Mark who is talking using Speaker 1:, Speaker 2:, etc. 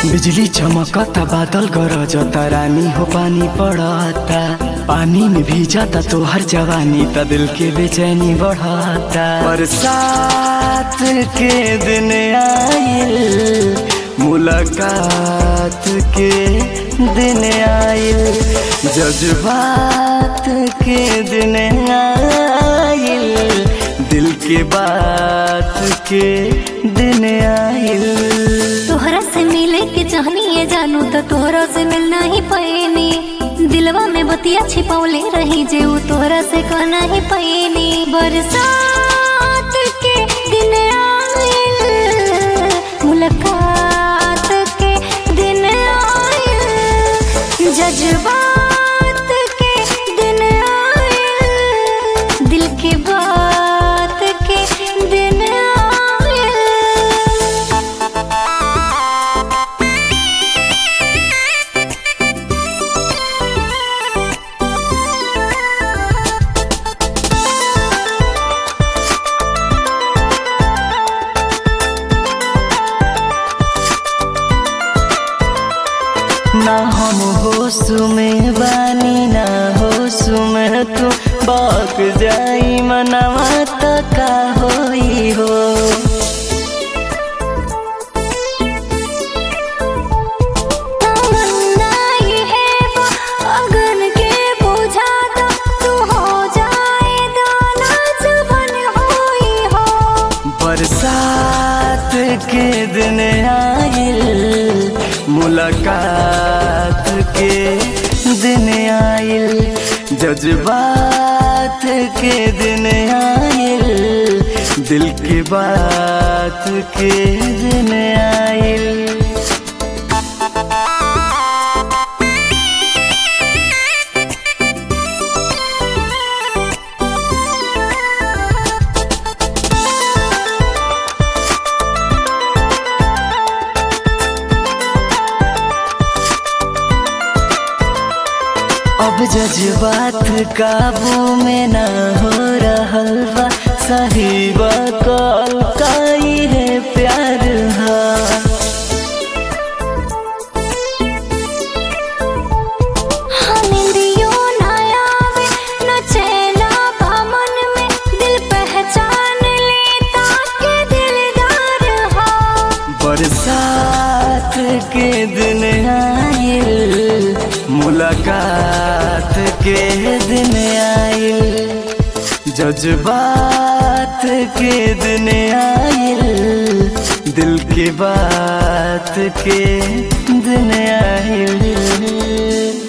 Speaker 1: बिजली चमकता बादल गरजता रानी हो पानी पड़ता पानी में भीजता तो हर जवानी त दिल के बेचैनी बढ़ता बरसात के दिन आइल मुलाकात के दिन आइल जज्बात के दिन आइल दिल के बात के दिन आइल
Speaker 2: तोहरा से मिले के चाहनी है जानू तो तोहरा से मिलना ही पैनी दिलवा में बतिया छिपौले रही जे उ तोहरा से कहना ही पैनी बरसात के दिन आइल मुलाकात के दिन आइल जज्बात के दिन आइल दिल के बात के दिन आइल
Speaker 1: ना हम होश में बानी ना होश में तू बाक जाई मनवा त का होई हो
Speaker 2: तमन्ना ये है वो अगन के बुझा दो तू हो जाए दाना जुबन होई हो
Speaker 1: बरसात के दिन आइल मुलाकात के दिन आइल जज्बात के दिन आइल दिल के बात के दिन आइल अब जज्बात काबू में ना हो रहल बा सही बकल काई है प्यार हा
Speaker 2: हनिंदियो ना आवे न चैना बा मन में दिल पहचान लेता के दिलदार हो
Speaker 1: बरसात के दिन आइल मुलाकात के दिन आइल जज्बात के दिन आइल दिल के बात के दिन आइल